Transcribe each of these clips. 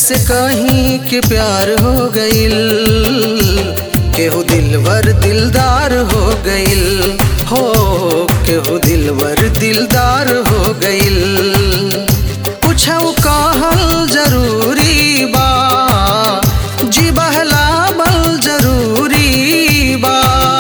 कैसे कहीं के प्यार हो गइल केहू दिलवर दिलदार हो गइल हो केहू दिलवर दिलदार हो गइल कुछ कहल जरूरी बा जी बहलावल जरूरी बा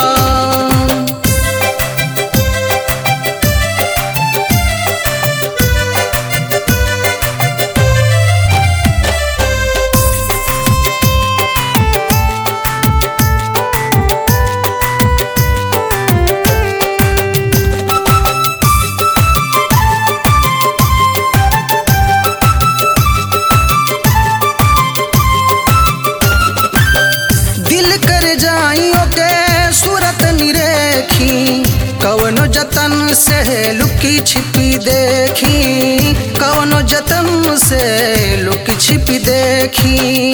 दिल कर जाइयो के सूरत निरेखी कवनो जतन से लुकी छिपी देखी कवनो जतन से लुकी छिपी देखी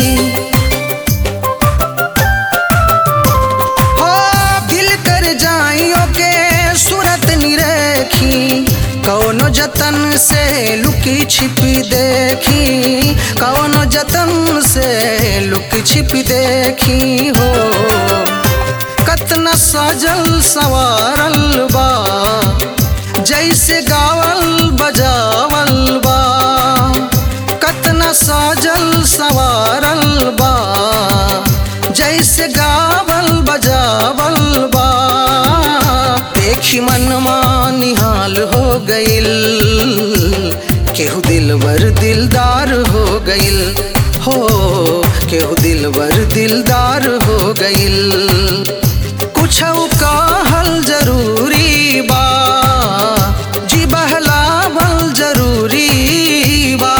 हो दिल कर जाइयो के सूरत निरेखी कौनो जतन से लुकी छिपी देखी कौनो जतन से लुकी छिपी देखी हो कतना सजल सवारल बा जैसे गावल बजावल बा कतना सजल सवारल बा जैसे गावल बजावल बा देखी मनमा निहाल हो गइल केहू दिलवर दिलदार हो गइल हो केहू दिलवर दिलदार हो गइल कुछ कहल जरूरी बा जी बहलावल जरूरी बा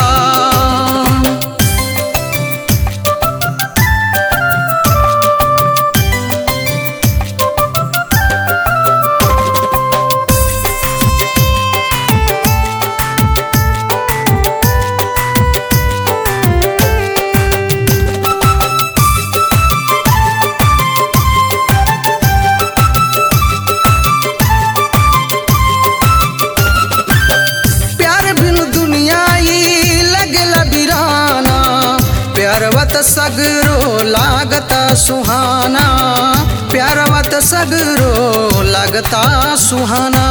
प्यार बिन दुनिया ई लगला बिराना प्यारवत सगरो लागता सुहाना प्यारवत सगरो लागता सुहाना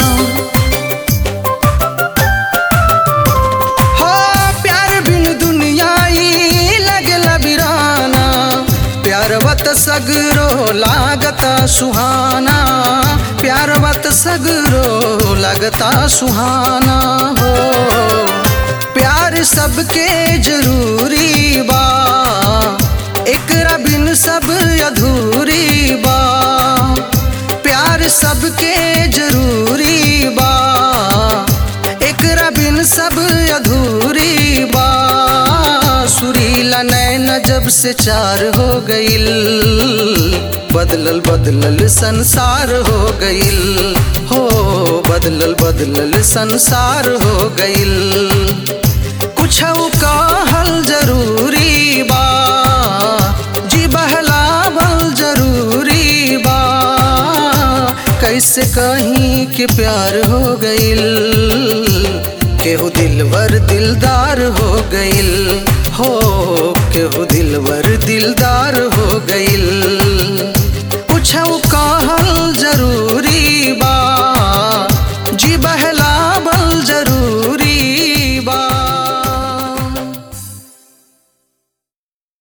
हो प्यार बिन दुनिया ई लगला बिराना प्यारवत सगरो लागता सुहाना प्यारवत सगरो लगता सुहाना हो प्यार सबके जरूरी बा एकरा बिन सब अधूरी बा प्यार सबके जरूरी बा एकरा बिन सब अधूरी बा सुरीला नैन जब से चार हो गइल बदलल बदलल संसार हो गइल हो बदलल बदलल संसार हो गइल कुछ कहल जरूरी बा जी बहलावल जरूरी बा कैसे कहीं के प्यार हो गइल केहू दिलवर दिलदार हो गइल हो केहू दिलवर दिलदार